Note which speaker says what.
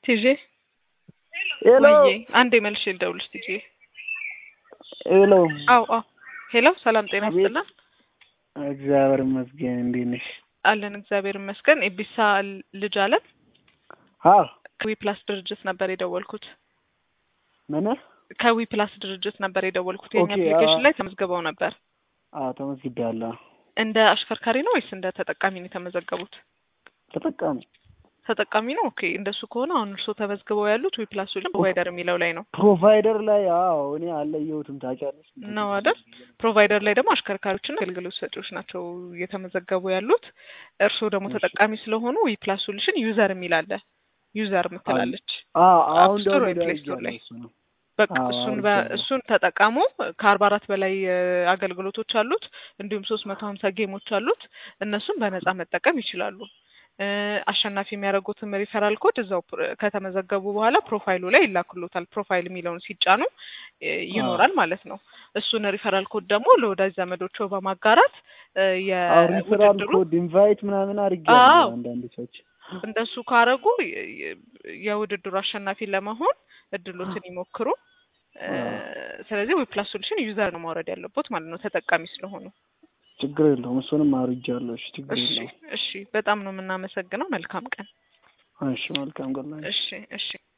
Speaker 1: ቲጄ
Speaker 2: ሄሎ
Speaker 1: ወዬ አንዴ መልሼ ልደውልሽ ቲጄ
Speaker 2: ሄሎ
Speaker 1: አው አው ሄሎ ሰላም ጤና
Speaker 2: አቤት።
Speaker 1: ይስጥልን
Speaker 2: እግዚአብሔር ይመስገን እንዴት ነሽ?
Speaker 1: አለን እግዚአብሔር ይመስገን ኤቢሳ ልጅ አለን
Speaker 2: አዎ
Speaker 1: ከዊ ፕላስ ድርጅት ነበር የደወልኩት
Speaker 2: ምን
Speaker 1: ከዊ ፕላስ ድርጅት ነበር የደወልኩት የኛ
Speaker 2: ኦኬ፣
Speaker 1: አፕሊኬሽን
Speaker 2: አዎ።
Speaker 1: ላይ ተመዝግበው ነበር
Speaker 2: አዎ ተመዝግቤያለሁ
Speaker 1: እንደ አሽከርካሪ ነው ወይስ እንደ ተጠቃሚ ነው የተመዘገቡት
Speaker 2: ተጠቃሚ
Speaker 1: ተጠቃሚ ነው ኦኬ እንደሱ ከሆነ አሁን እርስዎ ተመዝግበው ያሉት ዊ ፕላስ ፕሮቫይደር የሚለው ላይ ነው
Speaker 2: ፕሮቫይደር ላይ አዎ እኔ አለየሁትም ታውቂያለሽ
Speaker 1: ነው አይደል ፕሮቫይደር ላይ ደግሞ አሽከርካሪዎችና አገልግሎት ሰጪዎች ናቸው እየተመዘገቡ ያሉት እርስዎ ደግሞ
Speaker 2: እሺ።
Speaker 1: ተጠቃሚ ስለሆኑ ዊ ፕላስ ሶሉሽን ዩዘር የሚል አለ ዩዘር የምትላለች
Speaker 2: አዎ አሁን
Speaker 1: አፕ ስቶር
Speaker 2: ደግሞ
Speaker 1: ወይ ፕሌይ ስቶር ላይ?
Speaker 2: እሱ ነው
Speaker 1: በቃ
Speaker 2: አዎ፣
Speaker 1: እሱን
Speaker 2: አውርጃለሁ።
Speaker 1: በ- እሱን ተጠቀሙ ከአርባ አራት በላይ እ፣ አገልግሎቶች አሉት እንዲሁም ሶስት መቶ ሀምሳ ጌሞች አሉት እነሱን በነጻ መጠቀም ይችላሉ እ፣ አሸናፊ የሚያደርጉትም ሪፈራል ኮድ እዛው ፕሮ- ከተመዘገቡ በኋላ ፕሮፋይሉ ላይ ይላክሎታል ፕሮፋይል የሚለውን ሲጫኑ እ፣ ይኖራል ማለት ነው እሱን ሪፈራል ኮድ ደግሞ ለወዳጅ ዘመዶቹ በማጋራት እ፣
Speaker 2: አዎ ሪፈራል
Speaker 1: የውድድሩ
Speaker 2: ኮድ ኢንቫይት ምናምን አድርጌያለሁ
Speaker 1: አዎ።
Speaker 2: አንዳንድ ሰዎች
Speaker 1: እንደሱ ካረጉ የ- የ- የውድድሩ አሸናፊ ለመሆን እድሎትን ይሞክሩ። እ፣ ስለዚህ ዌብ ፕላስ ሶሉሽን ዩዘር ነው ማውረድ ያለቦት ማለት ነው ተጠቃሚ ስለሆኑ።
Speaker 2: ችግር የለውም እሱንም አውርጃለሁ እሺ ችግር
Speaker 1: እሺ
Speaker 2: የለውም
Speaker 1: እሺ፣ በጣም ነው የምናመሰግነው። መልካም ቀን።
Speaker 2: እሺ መልካም ገና
Speaker 1: እሺ እሺ።